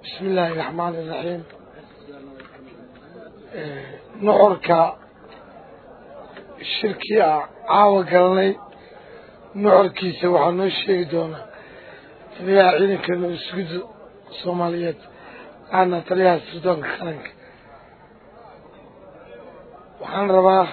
bismi illaahi raxmaan iraxiim nuxurka shirkii a caawa galanay nuxurkiisa waxaa noo sheegi doonaa taliyaha ciidanka nabadsuguda soomaaliyeed aana taliyaha sirdoonka qaranka waxaan rabaa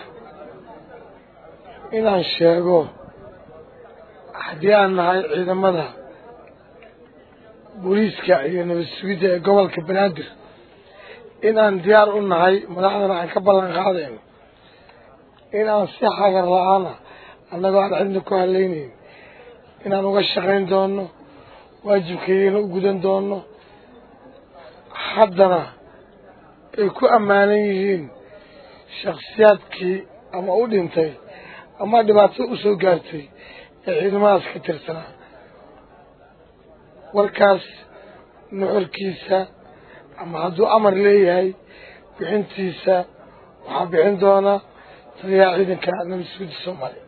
inaan sheego haddii aan nahay ciidamada booliiska iyo nabad sugidda ee gobolka banaadir inaan diyaar u nahay madaxdana aan ka ballan qaadayno inaan si xagar la-aana annagoo aan cidna ku haleynayn inaan uga shaqayn doono waajibkaygana u gudan doono haddana ay ku ammaanan yihiin shaksiyaadkii ama u dhintay ama dhibaato u soo gaartay ee ciidamadaas ka tirsanaa warkaas nuxurkiisa ama hadduu amar leeyahay bixintiisa waxaa bixin doona taliyaha ciidanka nabadsuguda soomaaliya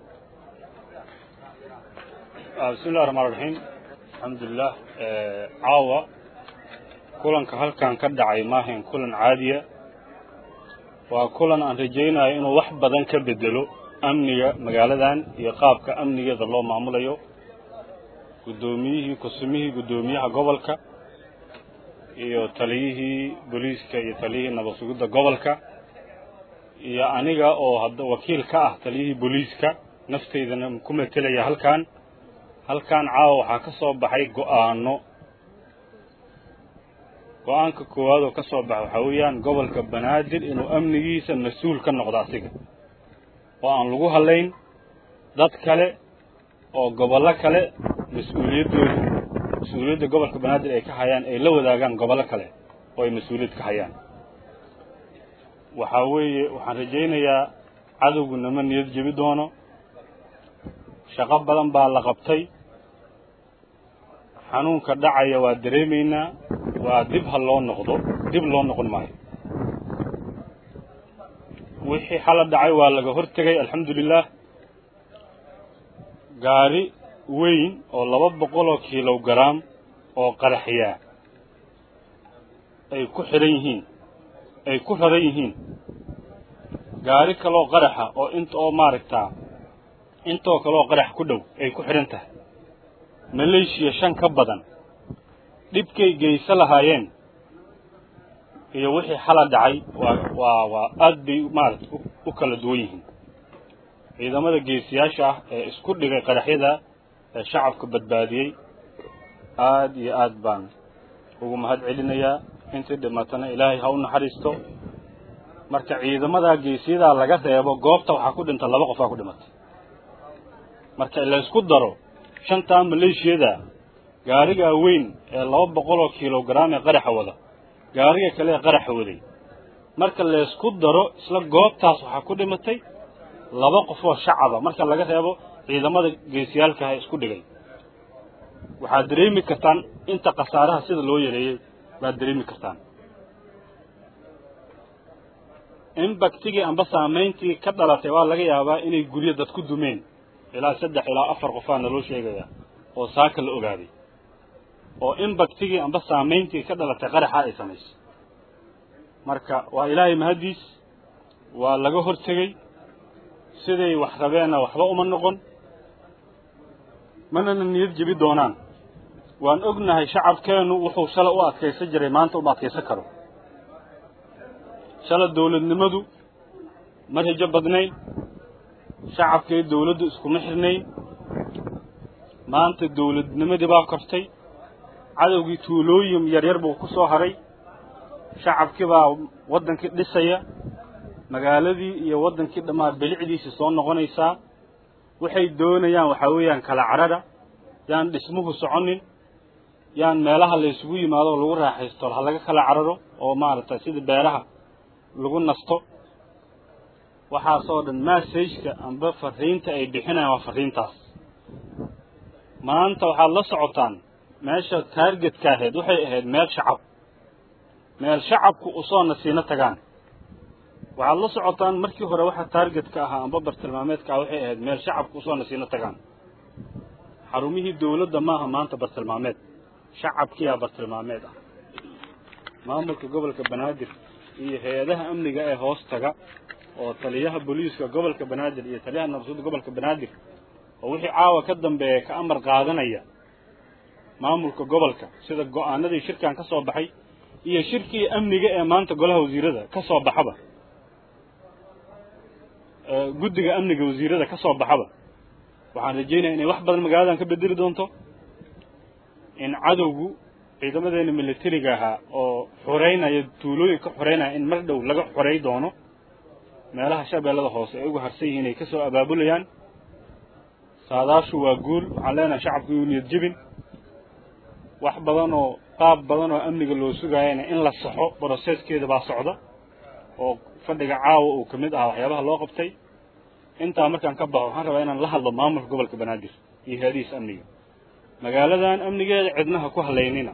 bismi illahi raxmaan raxiim alxamdulilah caawa kulanka halkan ka dhacay maahayn kulan caadiya waa kulan aan rajaynayo inuu wax badan ka bedelo amniga magaaladan iyo qaabka amnigeeda loo maamulayo guddoomiyihii kusumihii guddoomiyaha gobolka iyo taliyihii booliiska iyo taliyihii nabad sugidda gobolka iyo aniga oo hadda wakiil ka ah taliyihii booliiska naftaydana ku metelaya halkan halkan caawa waxaa ka soo baxay go'aano go-aanka koowaad oo ka soo baxa waxaa weeyaan gobolka banaadir inuu amnigiisa mas-uul ka noqdo asiga oo aan lagu hadlayn dad kale oo gobollo kale mas-uuliyaddooda mas-uuliyadda gobolka banaadir ay ka hayaan ay la wadaagaan gobollo kale oo ay mas-uuliyad ka hayaan waxaa weeye waxaan rajaynayaa cadowgu nama niyad jebi doono shaqo badan baa la qabtay xanuunka dhacaya waa dareemaynaa waa dib ha loo noqdo dib loo noqon maayo wixii xala dhacay waa laga hortegay alxamdulilah gaari weyn oo laba boqoloo kilogaram oo qaraxyaa ay ku xidhan yihiin ay ku raran yihiin gaari kaloo qaraxa oo inta oo maaragtaa intoo kaleoo qarax ku dhow ay ku xidhan tahay maleeshiya shan ka badan dhibkay geysa lahaayeen iyo wixii xala dhacay waa waa waa aad bay maarata u kala duwan yihiin ciidamada geesiyaasha ah ee isku dhigay qaraxyada ee shacabka badbaadiyey aad iyo aad baan ugu mahad celinayaa intii dhimatana ilaahay ha u naxariisto marka ciidamadaa geesiyadaa laga reebo goobta waxaa ku dhinta laba qofaa ku dhimatay marka la isku daro shantaa maleeshiyada gaarigaa weyn ee laba boqoloo kilogaram ee qaraxa wada gaariga kale ee qaraxa waday marka laysku daro isla goobtaas waxaa ku dhimatay laba qof oo shacaba marka laga reebo ciidamada geesiyaalkaha isku dhigay waxaad dareemi kartaan inta khasaaraha sida loo yareeyey baad dareemi kartaan imbaktigii amba saamayntii ka dhalatay waa laga yaabaa inay guryo dad ku dumeen ilaa saddex ilaa afar qofaa naloo sheegaya oo saaka la ogaaday oo imbaktigii amba saamayntii ka dhalatay qaraxa ay samaysay marka waa ilaahay mahaddiis waa laga hortegey siday wax rabeenna waxba uma noqon manana niyad jebi doonaan waan ognahay shacabkeennu wuxuu shala u adkaysan jiray maanta uma adkaysan karo shala dawladnimadu ma rajo badnayn shacabkii dawladdu iskuma xirnayn maanta dawladnimadii baa kortay cadowgii tuulooyin yaryar buu ku soo haray shacabkii baa waddankii dhisaya magaaladii iyo waddankii dhammaa bilicdiisii soo noqonaysaa waxay doonayaan waxaa weeyaan kala cadhadha yaan dhismuhu soconin yaan meelaha la isugu yimaado oo lagu raaxaysto ha laga kala cadhadho oo maaragtay sida beeraha lagu nasto waxaasoo dhan massageka amba fariinta ay bixinayaan waa fariintaas maanta waxaad la socotaan meesha taargetka ahayd waxay ahayd meel shacab meel shacabku usoo nasiino tagaan waxaad la socotaan markii hore waxa taargetka ahaa amba bartilmaameedka ah waxay ahayd meel shacabku usoo nasiino tagaan xarumihii dawladda maaha maanta bartilmaameed shacabkiyaa bartilmaameed ah maamulka gobolka banaadir iyo hay-adaha amniga ee hoos taga oo taliyaha booliiska gobolka banaadir iyo taliyaha nabadsuudda gobolka banaadir oo wixii caawa ka dambeeya ka amar qaadanaya maamulka gobolka sida go'aanadii shirkan ka soo baxay iyo shirkii amniga ee maanta golaha wasiirada ka soo baxaba guddiga amniga wasiirada ka soo baxaba waxaan rajaynaya inay wax badan magaaladan ka bedeli doonto in cadowgu ciidamadeena militariga ahaa oo xoreynaya tuulooyinka xoreynaya in mar dhow laga xorey doono meelaha shabeellada hoose ay uga harsan yihiin ay ka soo abaabulayaan saadaashu waa guul waxaan leenahay shacabku yuu niyad jebin wax badan oo qaab badan oo amniga loo sugaayana in la saxo broseskeeda baa socda oo fadhiga caawa uu ka mid ahaa waxyaabaha loo qabtay intaa markaan ka baxo waxaan rabaa inaan la hadlo maamulka gobolka banaadir iyo hay-adihiis amniga magaaladan amnigeeda cidnaha ku halaynina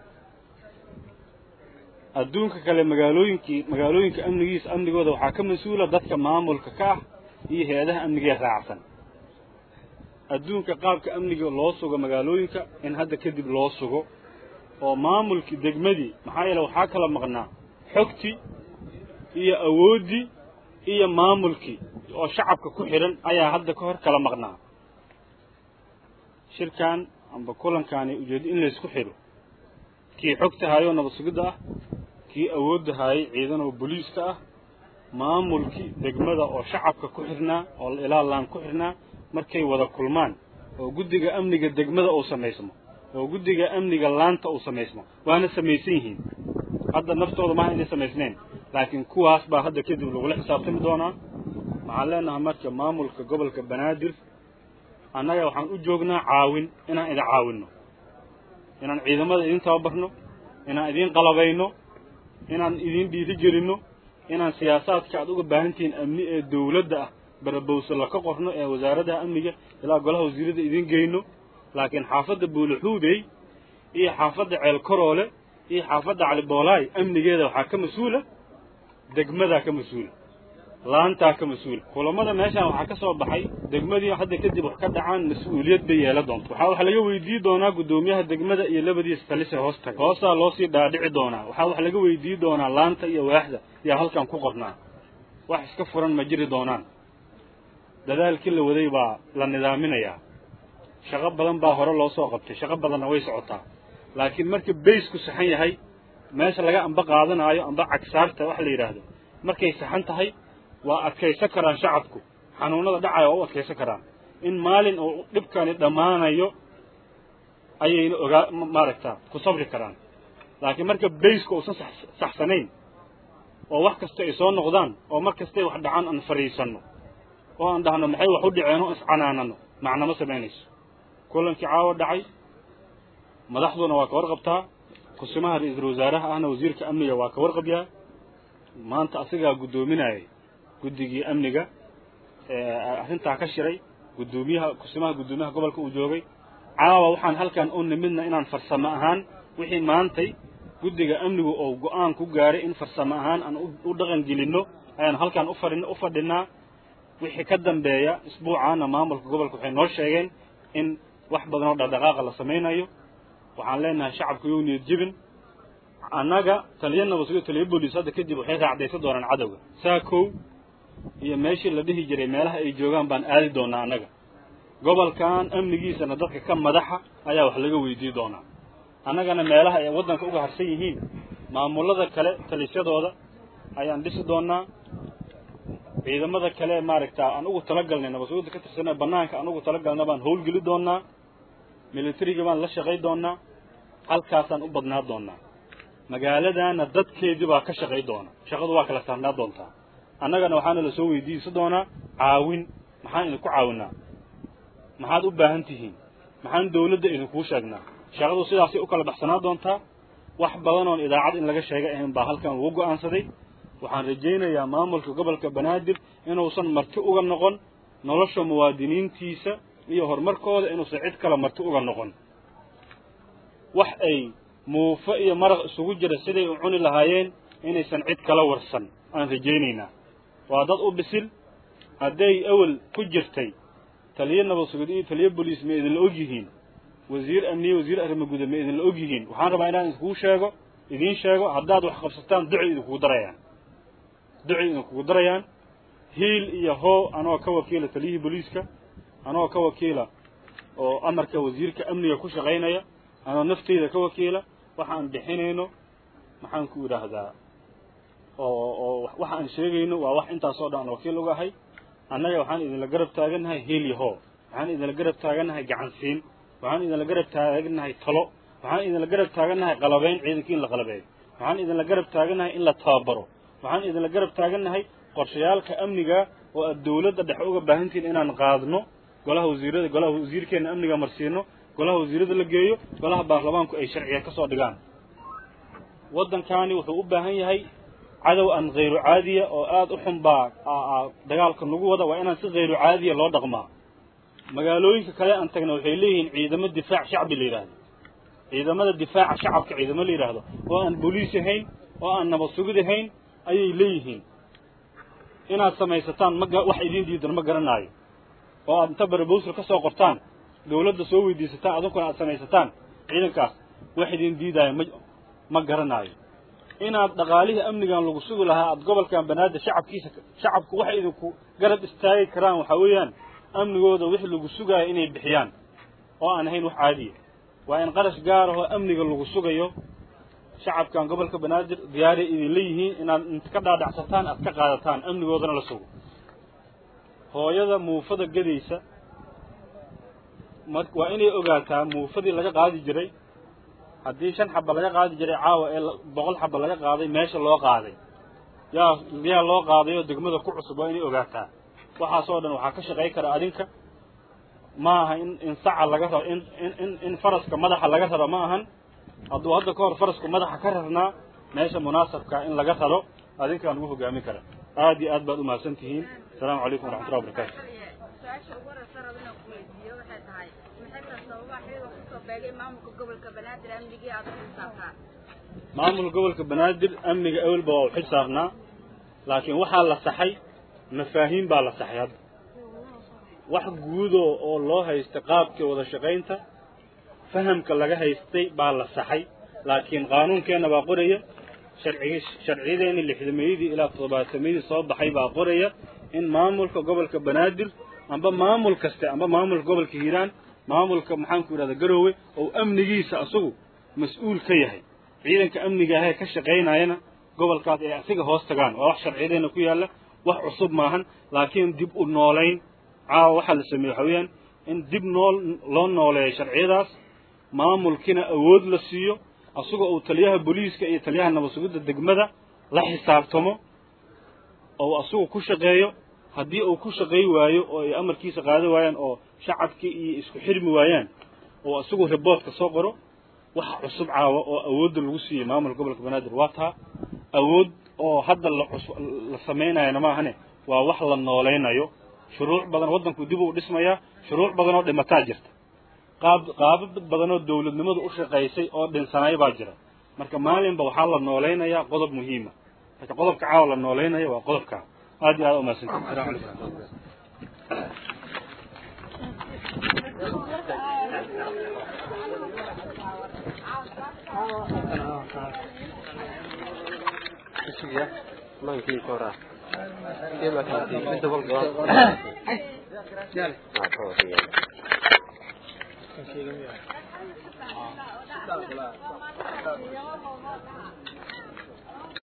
adduunka kale magaalooyinkii magaalooyinka amnigiisa amnigooda waxaa ka mas-uula dadka maamulka ka ah iyo hay-adaha amnigee raacsan adduunka qaabka amniga loo sugo magaalooyinka in hadda kadib loo sugo oo maamulkii degmadii maxaa yeele waxaa kala maqnaa xogtii iyo awooddii iyo maamulkii oo shacabka ku xidhan ayaa hadda ka hor kala maqnaa shirkan amba kulankaani ujeedo in laysku xidho kii xogta haayoo nabad sugidda ah kii awoodda haayay ciidan oo boliiska ah maamulkii degmada oo shacabka ku xidhnaa oo ilaa laan ku xidhnaa markay wada kulmaan oo guddiga amniga degmada uu samaysmo oo guddiga amniga laanta uu samaysmo waana samaysan yihiin hadda naftooda maaha inay samaysnayn laakiin kuwaas baa hadda kadib lagula xisaabtami doonaa waxaan leenahay marka maamulka gobolka banaadir annaga waxaan u joognaa caawin inaan idin caawinno inaan ciidamada idin tababarno inaan idiin qalabayno inaan idiin dhiiri gelinno inaan siyaasaadka aad uga baahantihiin amni ee dawladda ah barabowsalla ka qorno ee wasaaradda amniga ilaa golaha wasiirada idiin geyno laakiin xaafadda buulaxuubey iyo xaafadda ceelkaroole iyo xaafadda caliboolaay amnigeeda waxaa ka mas-uula degmadaa ka mas-uula laantaa ka mas-uula kulamada meeshaan waxaa ka soo baxay degmadii hadda kadib wax ka dhacaan mas-uuliyad bay yeela doonta waxaa wax laga weydii doonaa guddoomiyaha degmada iyo labadiisa talise hoos taga hoosaa loo sii dhaadhici doonaa waxaa wax laga weydii doonaa laanta iyo waaxda yaa halkan ku qornaa wax iska furan ma jiri doonaan dadaalkii la waday baa la nidaaminayaa shaqo badan baa hore loo soo qabtay shaqo badanna way socotaa laakiin marka baysku saxan yahay meesha laga amba qaadanaayo amba cagsaarta wax la yidhaahdo markay saxan tahay waa adkaysan karaan shacabku xanuunada dhacaya waa u adkaysan karaan in maalin uu dhibkani dhammaanayo ayayna ogaa maaragtaa ku sabri karaan laakiin marka bayska uusan saxsanayn oo wax kasta ay soo noqdaan oo mar kastay wax dhacaan aan fadhiisanno oo aan dhahno maxay wax u dhaceen oo iscanaanano macnama samaynayso kulankii caawa dhacay madaxduna waa ka warqabtaa kusimaha ra-iisul wasaaraha ahna wasiirka amniga waa ka warqabyaa maanta asigaa guddoominayay guddigii amniga arrintaa ka shiray guddoomiyaha kusimaha guddoomiyaha gobolka uu joogay caawa waxaan halkan u nimidna inaan farsamo ahaan wixii maantay guddiga amnigu oo go'aan ku gaaray in farsamo ahaan aan u dhaqan gelinno ayaan halkan ufadhin u fadhinaa wixii ka dambeeya isbuucaana maamulka gobolka waxay noo sheegeen in wax badan oo dhaqdhaqaaqa la samaynayo waxaan leenahay shacabku yow niyad jebin annaga taliya nabadsugo taliya booliis hadda kadib waxay raacdaysan doonaan cadowga saa kow iyo meeshii la dhihi jiray meelaha ay joogaan baan aadi doonaa annaga gobolkan amnigiisana dadka ka madaxa ayaa wax laga weydii doonaa annagana meelaha ay waddanka uga harsan yihiin maamullada kale talisyadooda ayaan dhisi doonaa ciidamada kale maaragta aan ugu talagalnay nabadsuguda ka tirsanee bannaanka aan ugu talagalna baan howlgeli doonaa militariga baan la shaqay doonaa halkaasaan u badnaa doonaa magaaladaana dadkeedii baa ka shaqay doona shaqadu waa kala saarnaa doontaa annagana waxaana la soo weydiisan doonaa caawin maxaan idinku caawinaa maxaad u baahan tihiin maxaan dawladda idinkuu sheegnaa shaqadu sidaasay u kala baxsanaa doontaa wax badan oon idaacad in laga sheegay ahayn baa halkan lagu go'aansaday waxaan rajaynayaa maamulka gobolka banaadir inuusan marti uga noqon nolosha muwaadiniintiisa iyo horumarkooda inuusan cid kale marti uga noqon wax ay muufo iyo maraq isugu jira siday u cuni lahaayeen inaysan cid kala warsan aan rajaynaynaa waa dad u bisil hadday awel ku jirtay taliyo nabad sugid iyo taliyo boliis ma idinla og yihiin wasiir amniye wasiir arrimo guda ma idinla og yihiin waxaan rabaa inaan idinkuu sheego idiin sheego haddaad wax qabsataan ducay idinkugu darayaan ducay idinkugu darayaan hiil iyo hoo anoo ka wakiila taliyihii booliiska anoo ka wakiila oo amarka wasiirka amniga ku shaqaynaya anoo nafteyda ka wakiila waxaan bixinayno maxaan ku idhaahdaa oo oo waxa aan sheegayno waa wax intaasoo dhan aan wakiil uga ahay annaga waxaan idinla garab taagannahay hiil iyo hoo waxaan idinla garab taagannahay gacansiin waxaan idinla garab taagannahay talo waxaan idinla garab taagannahay qalabayn ciidankii in la qalabeeyo waxaan idinla garab taagannahay in la tababaro waxaan idinla garab taagannahay qorshayaalka amniga oo aad dawladda dhexe uga baahantihiin inaan qaadno golaha wasiirada golaha wasiirkeenna amniga marsiino golaha wasiirada la geeyo golaha baarlamaanku ay sharciga ka soo dhigaan waddankaani wuxuu u baahan yahay cadow aan khayru caadiya oo aada u xun baa dagaalka nagu wada waa inaan si khayru caadiya loo dhaqmaa magaalooyinka kale aan tagna waxay leeyihiin ciidamo difaac shacbi la yidhaahdo ciidamada difaaca shacabka ciidamo la yidhaahdo oo aan booliis ahayn oo aan nabad sugid ahayn ayay leeyihiin inaad samaysataan ma wax idiin diidan ma garanaayo oo aad inta barbowsal ka soo qortaan dawladda soo weydiisataan adunkuna aad samaysataan ciidankaas wax idiin diidaayo ma ma garanaayo inaad dhaqaalihii amnigan lagu sugi lahaa aad gobolkan banaadir shacabkiisa shacabku waxay idinku garab istaagi karaan waxaa weeyaan amnigooda wixii lagu sugaayo inay bixiyaan oo aan ahayn wax caadiya waa in qarash gaar ahoo amniga lagu sugayo shacabkan gobolka banaadir diyaaray idinla yihiin inaad int ka dhaadhacsataan aad ka qaadataan amnigoodana la sugo hooyada muufada gedaysa mar waa inay ogaataa muufadii laga qaadi jiray haddii shan xaba laga qaadi jiray caawa ee boqol xaba laga qaaday meesha loo qaaday yaa yaa loo qaaday oo degmada ku cusub waa inay ogaataa waxaasoo dhan waxaa ka shaqay kara adinka ma aha in in saca laga rabo in in in faraska madaxa laga raro ma ahan hadduu hadda ka hor farasku madaxa ka rarnaa meesha munaasabkaa in laga raro adinkaan ugu hogaamin kara aad iyo aad baad umahadsan tihiin asalaamu calaykum waraxmatullahi wabarakaatu su-aasha ugu horeysa rabo inaan ku weydiiyo waxay tahay maxay tahay sababaha xiliga kusoo beegay maamulka gobolka banaadir amnigii aad u xisaabtaan maamulka gobolka banaadir amniga awelba waa u xil saarnaa laakiin waxaa la saxay mafaahiim baa la saxay hadda wax guudo oo loo haystay qaabkii wada shaqaynta fahamka laga haystay baa la saxay laakiin qaanuunkeenna baa qoraya sharcigi sharciyadeeni lixdameeyadii ilaa toddobaatameyadii soo baxay baa qoraya in maamulka gobolka banaadir amba maamul kaste amba maamulka gobolka hiiraan maamulka maxaanku yidhahda garoowe oo amnigiisa asagu mas-uul ka yahay ciidanka amniga ahee ka shaqaynayana gobolkaas ay asiga hoos tagaan waa wax sharciyadeena ku yaalla wax cusub maahan laakiin dib u noolayn caawa waxaa la sameeye waxa weeyaan in dib nool loo nooleeyo sharciyadaas maamulkiina awood la siiyo asagoo uu taliyaha booliiska iyo taliyaha nabad sugidda degmada la xisaabtamo oo asagu ku shaqeeyo haddii uu ku shaqay waayo oo ay amarkiisa qaada waayaan oo shacabkii iyo isku xirmi waayaan oo asagu riboortka soo qoro waxa cusub caawa oo awoodda lagu siiyey maamulka gobolka banaadir waa taa awood oo hadda la cus la samaynayana maahane waa wax la noolaynayo shuruuc badan waddanku dib uu dhismayaa shuruuc badan oo dhimataa jirta qaab qaabab badan oo dawladnimadu u shaqaysay oo dhinsanay baa jira marka maalinba waxaa la noolaynayaa qodob muhiima marka qodobka caawa la noolaynaya waa qodobka aad iyo aad umahadsantii asalamu calaykum mankii kora kema kanti midda walba Kan sheegay miyaa?